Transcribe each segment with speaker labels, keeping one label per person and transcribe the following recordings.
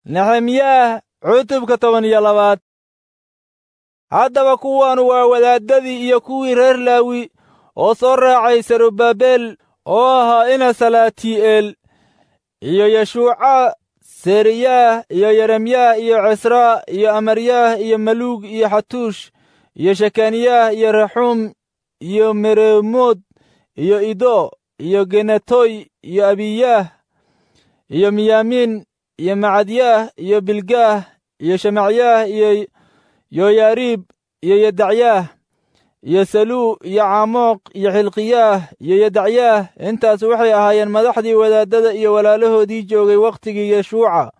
Speaker 1: nexemiyaah cutubka toban iyo labaad haddaba kuwaanu waa wadaaddadii iyo kuwii reer laawi oo soo raacay sarubabel oo ahaa ina salaatii'eel iyo yeshuuca seriyaah iyo yeremyaah iyo cisraa iyo amaryaah iyo maluug iyo xatuush iyo shekaniyaah iyo raxuum iyo meremood iyo ido iyo genetoy iyo abiyaah iyo miyaamiin iyo macadyaah iyo bilgaah iyo shemacyaah iyo yoyaariib iyo yedacyaah iyo saluu iyo caamoq iyo xilqiyaah iyo yedacyaah intaas waxay ahaayeen madaxdii wadaaddada iyo walaalahoodii joogay wakhtigii yeshuuca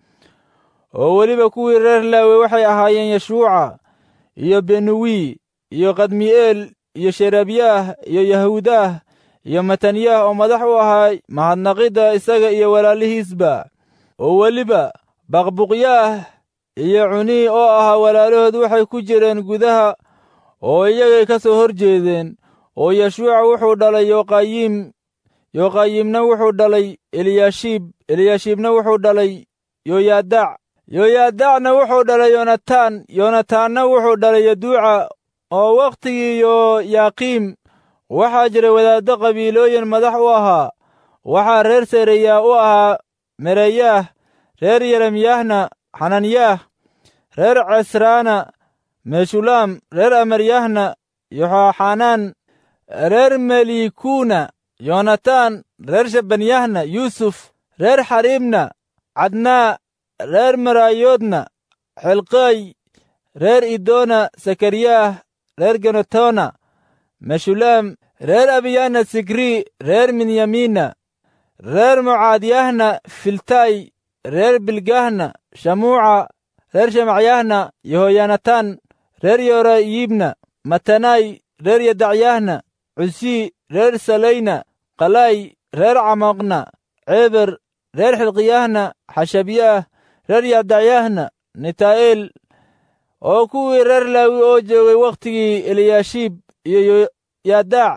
Speaker 1: oo weliba kuwii reer laawe waxay ahaayeen yeshuuca iyo benuwi iyo kadmi'eel iyo sherebyaah iyo yahuudaah iyo matanyaah oo madax u ahaa mahadnaqidda isaga iyo walaalihiisba oo weliba baqbuqyaah iyo cunii oo ahaa walaalahood waxay ku jireen gudaha oo iyagay ka soo hor jeedeen oo yeshuuca wuxuu dhalay yoqayiim yoqayiimna wuxuu dhalay eliyaashiib eliyaashiibna wuxuu dhalay yoyaadac yoyaadacna wuxuu dhalay yonataan yonataanna wuxuu dhalay yaduuca oo wakhtigii yoyaaqiim waxaa jira wadaaddo qabiilooyin madax u ahaa waxaa reer sereyaa u ahaa mereyaah reer yeremyaahna xananyaah reer cesraana meshulaam reer amaryahna yoxaxanaan reer melikuuna yonataan reer shabanyahna yuusuf reer xariibna cadnaa reer maraayoodna xilqay reer idoona sakariyaah reer genotona meshulaam reer abiyahna sigrii reer minyamiina reer mucaadyahna filtay reer bilgahna shamuuca reer shemacyahna yehoyanataan reer yorayiibna matanay reer yadacyahna cusii reer salayna qalay reer camoqna ceber reer xilqiyahna xashabyaah reer yadacyahna nitaa'eel oo kuwii reer laawi oo joogay wakhtigii eliyaashiib iyo yoyadac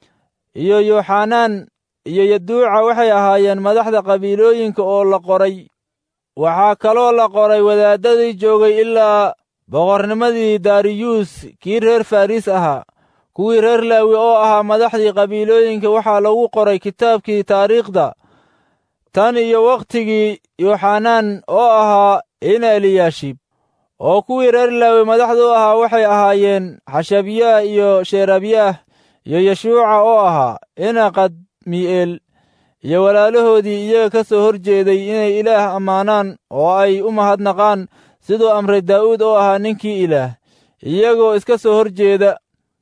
Speaker 1: iyo yoxanaan iyo yaduuca waxay ahaayeen madaxda qabiilooyinka oo la qoray waxaa kaloo la qoray wadaaddadii joogay ilaa boqornimadii dariyuus kii reer farriis ahaa kuwii reer laawi oo ahaa madaxdii qabiilooyinka waxaa lagu qoray kitaabkii taariikhda tan iyo wakhtigii yoxanaan oo ahaa ina eliyaashiib oo kuwii reer laawi madaxda u ahaa waxay ahaayeen xashabyaah iyo sheerabyaah iyo yeshuuca oo ahaa ina qadmi'eel iyo walaalahoodii iyaga ka soo hor jeeday inay ilaah ammaanaan oo ay u mahadnaqaan siduu amray daa'uud oo ahaa ninkii ilaah iyagoo iska soo hor jeeda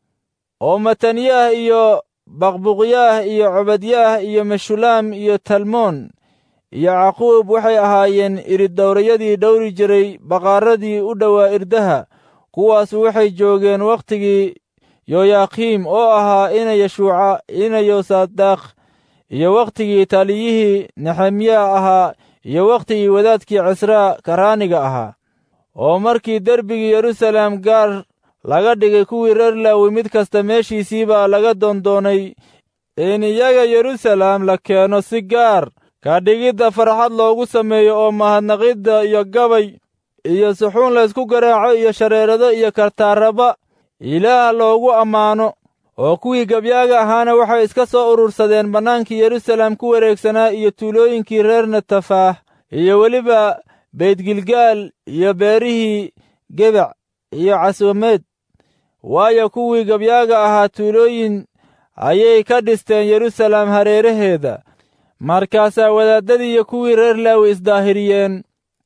Speaker 1: oo matanyaah iyo baqbuqyaah iyo cobadyaah iyo meshulaam iyo talmoon iyo caquub waxay ahaayeen iridowrayadii dhowri jiray baqaaradii u dhowaa irdaha kuwaasu waxay joogeen wakhtigii yoyaakiim oo ahaa ina yeshuuca ina yosadakh iyo wakhtigii taliyihii nexemya ahaa iyo wakhtigii wadaadkii cisraa karaaniga ahaa oo markii derbigii yeruusaalem gaar laga dhigay kuwii reer laawi mid kasta meeshiisii baa laga doondoonay in iyaga yeruusaalem la keeno si gaar ka dhigidda farxad loogu sameeyo oo mahadnaqidda iyo gabay iyo suxuun laysku garaaco iyo shareerado iyo kartaaraba ilaah loogu ammaano oo kuwii gabyaaga ahaana waxay iska soo urursadeen bannaankii yeruusaalem ku wareegsanaa iyo tuulooyinkii reer natafaah iyo weliba beydgilgaal iyo beerihii gebac iyo caswameed waayo kuwii gabyaaga ahaa tuulooyin ayay ka dhisteen yeruusaalem hareeraheeda markaasaa wadaaddadii iyo kuwii reer laawi isdaahiriyeen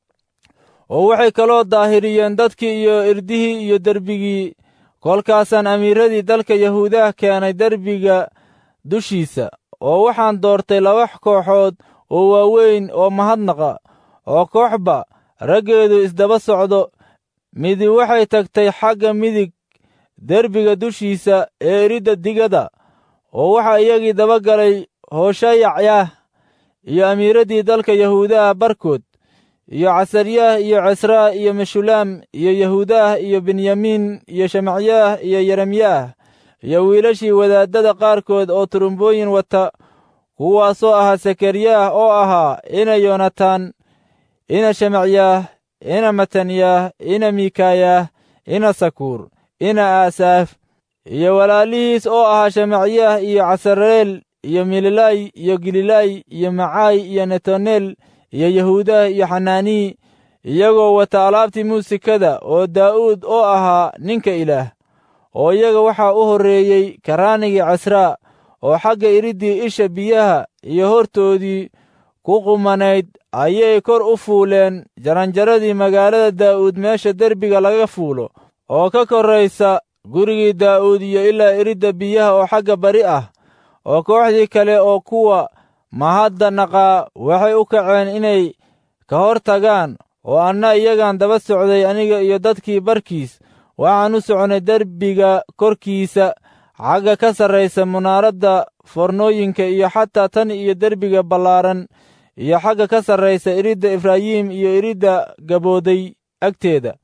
Speaker 1: oo waxay kaloo daahiriyeen dadkii iyo irdihii iyo derbigii kolkaasaan amiiradii dalka yahuudaha keenay derbiga dushiisa oo waxaan doortay laba kooxood oo waaweyn oo mahadnaqa oo kooxba raggeedu isdaba socdo midi waxay tagtay xagga midig derbiga dushiisa ee eridda digada oo waxaa iyagii daba galay hooshayacyah iyo amiiraddii dalka yahuudaha barkood iyo casaryaah iyo cesraa iyo meshulaam iyo yahuudaah iyo benyamiin iyo shemacyaah iyo yeremyaah iyo wiilashii wadaaddada qaarkood oo turumbooyin wata kuwaasoo ahaa sakaryaah oo ahaa ina yonatan ina shemacyaah ina matanyaah ina miikayaah ina sakuur ina aasaaf iyo walaalihiis oo ahaa shemacyaah iyo casareel iyo mililay iyo gililay iyo macaay iyo netaneel iyo yahuudah iyo xanaanii iyagoo wata alaabtii muusikada oo daa'uud oo ahaa ninka ilaah oo iyaga waxaa u horreeyey karaanigii casraa oo xagga iriddii isha biyaha iyo hortoodii ku qumanayd ayay kor u fuuleen jaranjaradii magaalada daa'uud meesha derbiga laga fuulo oo ka korraysa gurigii daa'uud iyo ilaa iridda biyaha oo xagga bari ah oo kooxdii kale oo kuwa mahadda naqaa waxay u kaceen inay ka hor tagaan oo anna iyagaan daba socday aniga iyo dadkii barkiis waxaan u socnay derbiga korkiisa xagga ka sarraysa munaaradda fornooyinka iyo xataa tan iyo derbiga ballaaran iyo xagga ka sarraysa iridda efraayim iyo iridda gabooday agteeda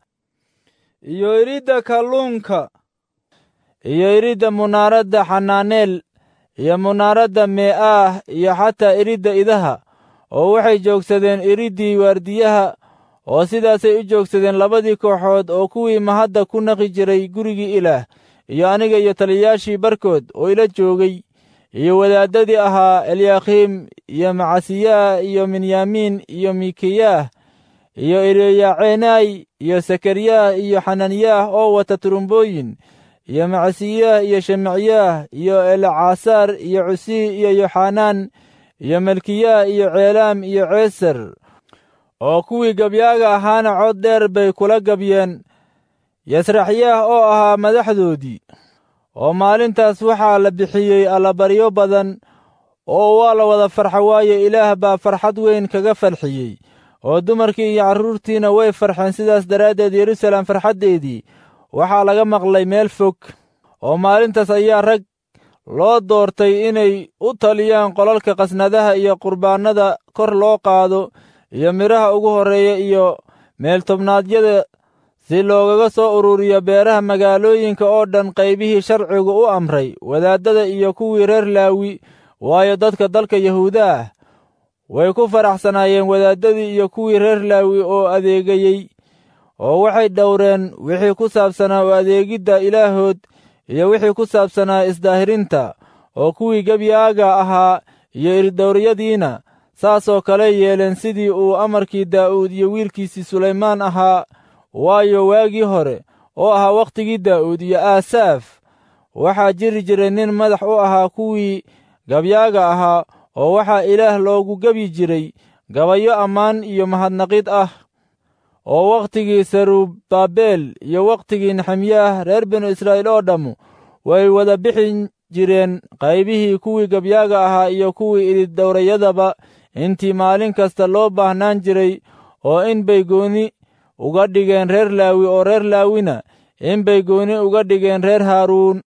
Speaker 1: iyo iridda kalluunka iyo iridda munaaradda xanaaneel iyo munaaradda mee'aah iyo xataa iridda idaha oo waxay joogsadeen iriddii waardiyaha oo sidaasay u joogsadeen labadii kooxood oo kuwii mahadda ku naqi jiray gurigii ilaah iyo aniga iyo taliyayaashii barkood oo ila joogay iyo wadaaddadii ahaa elyaakhiim iyo macasiyaah iyo minyaamiin iyo mikiyaah iyo eliyaceenay iyo sakaryaah iyo xananiyaah oo wata turumbooyin iyo macasiyaah iyo shemacyaah iyo elcaasaar iyo cusii iyo yoxanaan iyo malkiyaah iyo ceelaam iyo ceesar oo kuwii gabyaaga ahaana cod dheer bay kula gabyeen yasraxyaah oo ahaa madaxdoodii oo maalintaas waxaa la bixiyey allabaryo badan oo waa la wada farxa waaye ilaah baa farxad weyn kaga farxiyey oo dumarkii iyo carruurtiina way farxeen sidaas daraaddeed yeruusaalem farxaddeedii waxaa laga maqlay meel fog oo maalintaas ayaa rag loo doortay inay u taliyaan qolalka qasnadaha iyo qurbaannada kor loo qaado iyo midhaha ugu horreeya iyo meeltobnaadyada si loogaga soo ururiyo beeraha magaalooyinka oo dhan qaybihii sharcigu u amray wadaaddada iyo kuwii reer laawi waayo dadka dalka yahuuda ah way ku faraxsanaayeen wadaaddadii iyo kuwii reer laawi oo adeegayey oo waxay dhowreen wixii ku saabsanaa u adeegidda ilaahood iyo wixii ku saabsanaa isdaahirinta oo kuwii gebyaaga ahaa iyo irdhowryadiina saasoo kale yeeleen sidii uu amarkii daa'uud iyo wiilkiisii sulaymaan ahaa waayo waagii hore oo ahaa wakhtigii daa'uud iyo aasaaf waxaa jiri jiray nin madax u ahaa kuwii gabyaaga ahaa oo waxaa ilaah loogu gebyi jiray gabayo ammaan iyo mahadnaqid ah oo wakhtigii sarubbabel iyo wakhtigii nexemyaah reer binu israa'iil oo dhammu way wada bixin jireen qaybihii kuwii gabyaaga ahaa iyo kuwii ididhowrayadaba intii maalin kasta loo baahnaan jiray oo in bay gooni uga dhigeen reer laawi oo reer laawina in bay gooni uga dhigeen reer haaruun